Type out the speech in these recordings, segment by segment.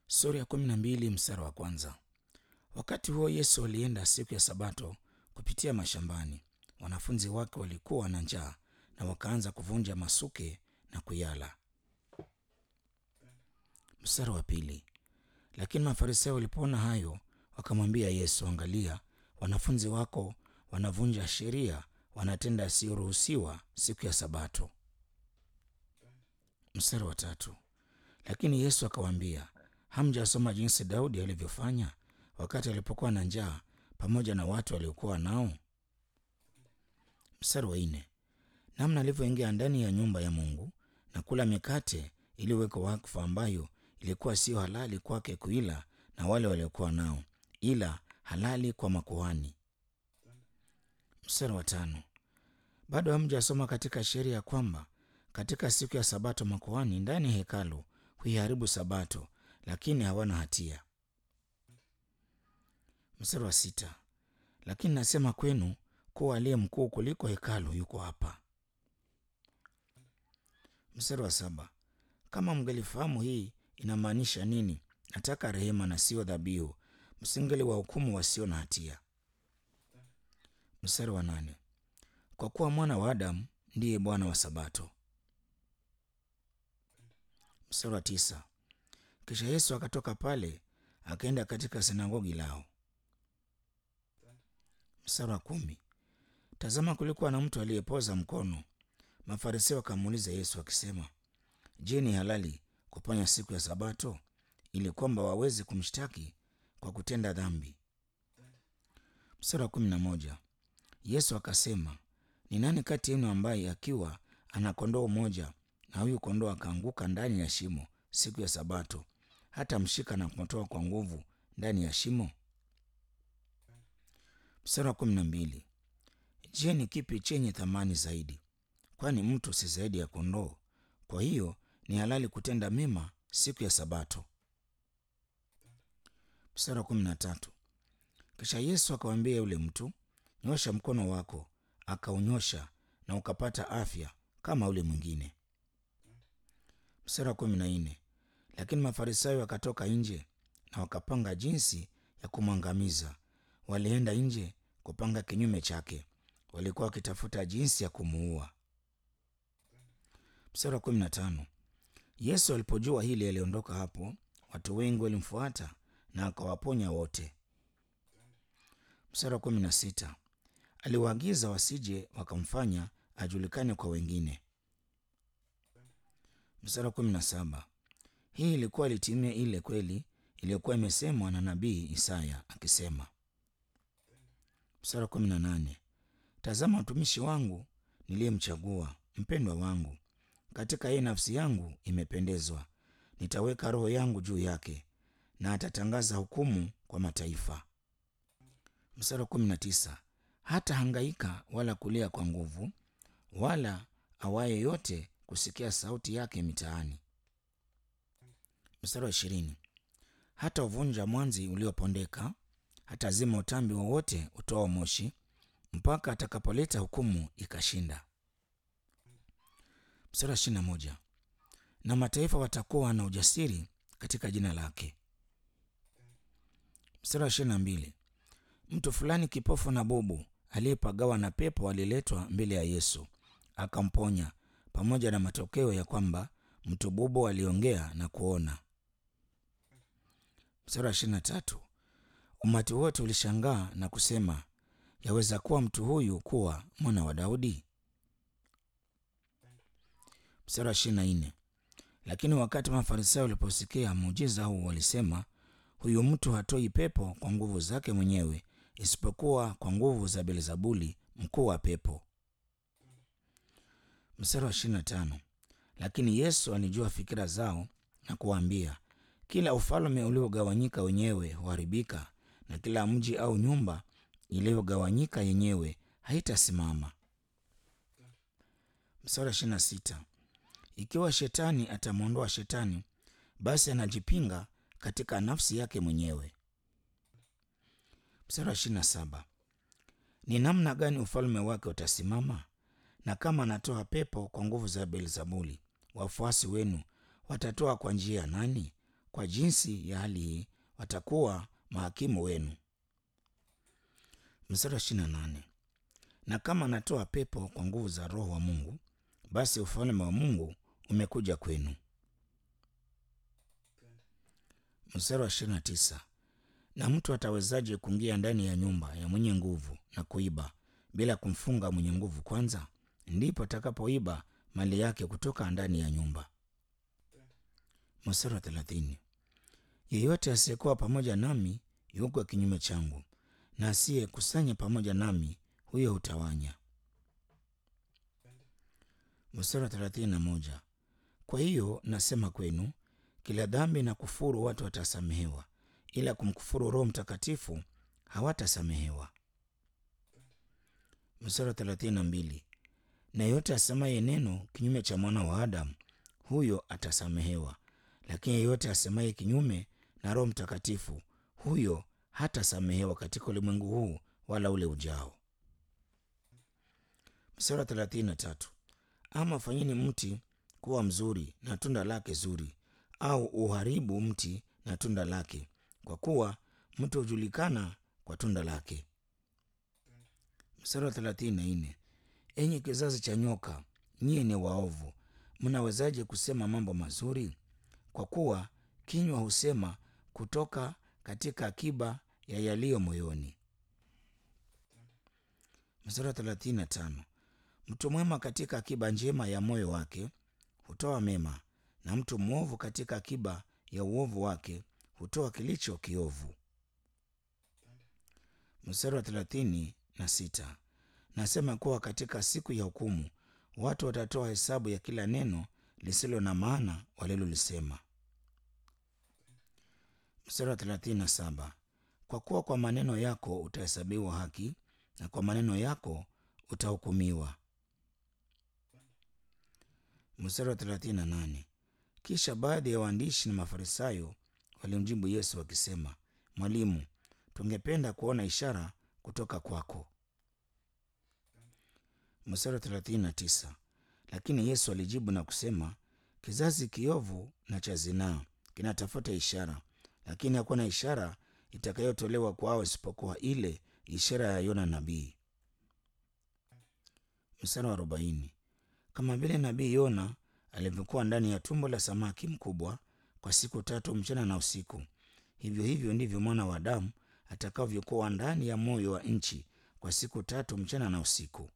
Sura ya kumi na mbili mstari wa kwanza. Wakati huo Yesu alienda siku ya Sabato kupitia mashambani. Wanafunzi wake walikuwa na njaa na wakaanza kuvunja masuke na kuyala. Mstari wa pili. Lakini Mafarisayo walipoona hayo, wakamwambia Yesu, angalia, wanafunzi wako wanavunja sheria, wanatenda yasiyoruhusiwa siku ya Sabato. Mstari wa tatu. Lakini Yesu akawaambia, hamjasoma jinsi Daudi alivyofanya wakati alipokuwa na njaa pamoja na watu waliokuwa nao? Mstari wa nne. Namna alivyoingia ndani ya nyumba ya Mungu na kula mikate iliyowekwa wakfu, ambayo ilikuwa siyo halali kwake kuila na wale waliokuwa nao, ila halali kwa makuhani. Mstari wa tano. Bado hamjasoma katika sheria ya kwamba katika siku ya Sabato makuhani ndani ya hekalu huiharibu Sabato, lakini hawana hatia. Mstari wa sita. Lakini nasema kwenu kuwa aliye mkuu kuliko hekalu yuko hapa. Mstari wa saba. Kama mngelifahamu hii inamaanisha nini, nataka rehema na sio dhabihu, msingeli wa hukumu wasio na hatia. Mstari wa nane. Kwa kuwa mwana wa Adamu ndiye Bwana wa Sabato. Mstari wa tisa. Kisha Yesu akatoka pale akaenda katika sinagogi lao. Mstari wa kumi. Tazama, kulikuwa na mtu aliyepoza mkono. Mafarisayo wakamuuliza Yesu akisema, Je, ni halali kuponya siku ya Sabato? ili kwamba waweze kumshtaki kwa kutenda dhambi. Mstari wa kumi na moja. Yesu akasema, ni nani kati yenu ambaye akiwa ana kondoo moja na huyu kondoo akaanguka ndani ya shimo siku ya Sabato, hata mshika na kumtoa kwa nguvu ndani ya shimo? Mstari wa kumi na mbili. Je, ni kipi chenye thamani zaidi? Kwani mtu si zaidi ya kondoo? Kwa hiyo ni halali kutenda mema siku ya Sabato. Mstari wa kumi na tatu. Kisha Yesu akamwambia yule mtu, nyosha mkono wako. Akaunyosha na ukapata afya kama ule mwingine. Mstari wa kumi na nne. Lakini Mafarisayo wakatoka nje na wakapanga jinsi ya kumwangamiza. Walienda nje kupanga kinyume chake, walikuwa wakitafuta jinsi ya kumuua. Mstari wa kumi na tano. Yesu alipojua hili aliondoka hapo, watu wengi walimfuata na akawaponya wote. Mstari wa kumi na sita. Aliwaagiza wasije wakamfanya ajulikane kwa wengine. Mstari wa kumi na saba. Hii ilikuwa litimia ile kweli iliyokuwa imesemwa na nabii Isaya akisema. Mstari wa kumi na nane. Tazama mtumishi wangu niliyemchagua, mpendwa wangu, katika yeye nafsi yangu imependezwa. Nitaweka roho yangu juu yake, na atatangaza hukumu kwa mataifa. Mstari wa kumi na tisa. Hata hangaika wala kulia kwa nguvu, wala awaye yote kusikia sauti yake mitaani. Mstari wa ishirini. Hata uvunja mwanzi uliopondeka, hata zima utambi wowote utoa moshi, mpaka atakapoleta hukumu ikashinda. Mstari wa ishirini na moja. Na mataifa watakuwa na ujasiri katika jina lake. Mstari wa ishirini na mbili. Mtu fulani kipofu na bubu aliyepagawa na pepo aliletwa mbele ya Yesu akamponya, pamoja na matokeo ya kwamba mtu bubu aliongea na kuona. Mstari wa ishirini na tatu. Umati wote ulishangaa na kusema, yaweza kuwa mtu huyu kuwa mwana wa Daudi? Mstari wa ishirini na nne. Lakini wakati Mafarisayo waliposikia muujiza huu, walisema, huyu mtu hatoi pepo kwa nguvu zake mwenyewe, isipokuwa kwa nguvu za Beelzebuli, mkuu wa pepo. Mstari wa ishirini na tano. Lakini Yesu alijua fikira zao na kuwaambia, kila ufalme uliogawanyika wenyewe huharibika, na kila mji au nyumba iliyogawanyika yenyewe haitasimama. Mstari wa ishirini na sita. Ikiwa shetani atamwondoa shetani, basi anajipinga katika nafsi yake mwenyewe. Mstari wa ishirini na saba. Ni namna gani ufalme wake utasimama? Na kama anatoa pepo kwa nguvu za Beelzebuli, wafuasi wenu watatoa kwa njia ya nani? kwa jinsi ya hali hii watakuwa mahakimu wenu. Mstari wa ishirini na nane na kama anatoa pepo kwa nguvu za Roho wa Mungu, basi ufalme wa Mungu umekuja kwenu. Mstari wa ishirini na tisa na mtu atawezaje kuingia ndani ya nyumba ya mwenye nguvu na kuiba bila kumfunga mwenye nguvu kwanza? Ndipo atakapoiba mali yake kutoka ndani ya nyumba. Mstari wa thelathini yeyote asiyekuwa pamoja nami yuko kinyume changu, na asiyekusanya pamoja nami huyo hutawanya. Mstari wa thelathini na moja kwa hiyo nasema kwenu, kila dhambi na kufuru watu watasamehewa, ila kumkufuru Roho Mtakatifu hawatasamehewa. Mstari wa thelathini na mbili na yeyote asemaye neno kinyume cha mwana wa Adamu, huyo atasamehewa, lakini yeyote asemaye kinyume na Roho Mtakatifu, huyo hatasamehewa katika ulimwengu huu wala ule ujao. Mstari wa thelathini na tatu ama fanyeni mti kuwa mzuri na tunda lake zuri, au uharibu mti na tunda lake, kwa kuwa mti hujulikana kwa tunda lake. Mstari wa thelathini na nne enyi kizazi cha nyoka, nyie ni waovu, mnawezaje kusema mambo mazuri? Kwa kuwa kinywa husema kutoka katika akiba ya yaliyo moyoni. Mstari wa thelathini na tano mtu mwema katika akiba njema ya moyo wake hutoa mema, na mtu mwovu katika akiba ya uovu wake hutoa kilicho kiovu. Mstari wa thelathini na sita nasema kuwa katika siku ya hukumu watu watatoa hesabu ya kila neno lisilo na maana walilolisema. Mstari wa thelathini na saba kwa kuwa kwa maneno yako utahesabiwa haki na kwa maneno yako utahukumiwa. Mstari wa thelathini na nane kisha baadhi ya waandishi na Mafarisayo walimjibu Yesu wakisema, Mwalimu, tungependa kuona ishara kutoka kwako. Mstari wa thelathini na tisa lakini Yesu alijibu na kusema, kizazi kiovu na cha zinaa kinatafuta ishara, lakini hakuna ishara itakayotolewa kwao isipokuwa ile ishara ya Yona nabii. Mstari wa arobaini kama vile nabii Yona alivyokuwa ndani ya tumbo la samaki mkubwa kwa siku tatu mchana na usiku, hivyo hivyo ndivyo mwana wa Adamu atakavyokuwa ndani ya moyo wa nchi kwa siku tatu mchana na usiku.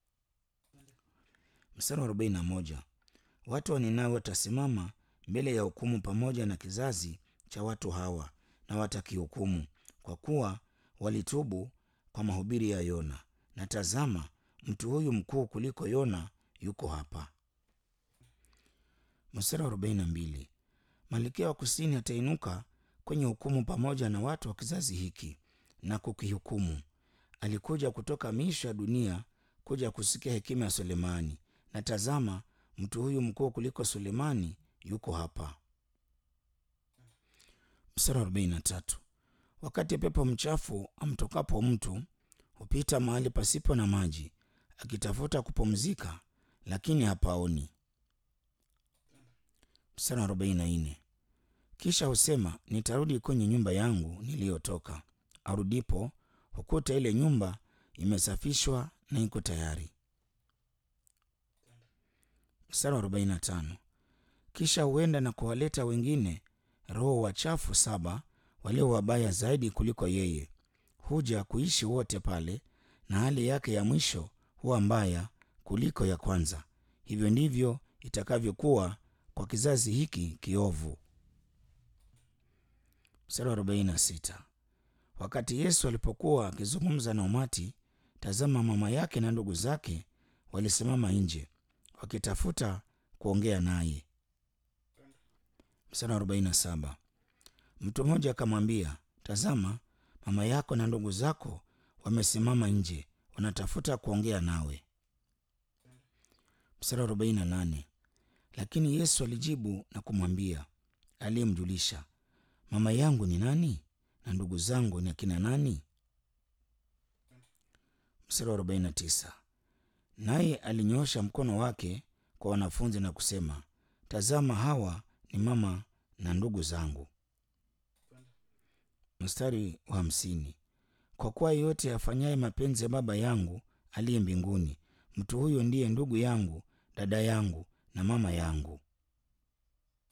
Mstari wa arobaini na moja watu wa Ninawi watasimama mbele ya hukumu pamoja na kizazi cha watu hawa, na watakihukumu kwa kuwa walitubu kwa mahubiri ya Yona. Na tazama, mtu huyu mkuu kuliko Yona yuko hapa. Mstari wa arobaini na mbili malkia wa kusini atainuka kwenye hukumu pamoja na watu wa kizazi hiki na kukihukumu. Alikuja kutoka miisho ya dunia kuja kusikia hekima ya Sulemani, na tazama, mtu huyu mkuu kuliko Sulemani yuko hapa. Mstari wa arobaini na tatu wakati pepo mchafu amtokapo mtu hupita mahali pasipo na maji akitafuta kupumzika, lakini hapaoni. Mstari wa arobaini na nne kisha husema nitarudi kwenye nyumba yangu niliyotoka. Arudipo hukuta ile nyumba imesafishwa na iko tayari. Mstari wa arobaini na tano kisha huenda na kuwaleta wengine roho wachafu saba walio wabaya zaidi kuliko yeye, huja kuishi wote pale, na hali yake ya mwisho huwa mbaya kuliko ya kwanza. Hivyo ndivyo itakavyokuwa kwa kizazi hiki kiovu. Mstari wa arobaini na sita wakati Yesu alipokuwa akizungumza na umati, tazama, mama yake na ndugu zake walisimama nje wakitafuta kuongea naye. Mstari wa arobaini na saba mtu mmoja akamwambia, tazama, mama yako na ndugu zako wamesimama nje wanatafuta kuongea nawe. Mstari wa arobaini na nane lakini Yesu alijibu na kumwambia aliyemjulisha, mama yangu ni nani na ndugu zangu ni akina nani? Mstari wa arobaini na tisa naye alinyoosha mkono wake kwa wanafunzi na kusema, tazama, hawa ni mama na ndugu zangu. Mstari wa hamsini. Kwa kuwa yeyote afanyaye mapenzi ya Baba yangu aliye mbinguni, mtu huyo ndiye ndugu yangu, dada yangu na mama yangu.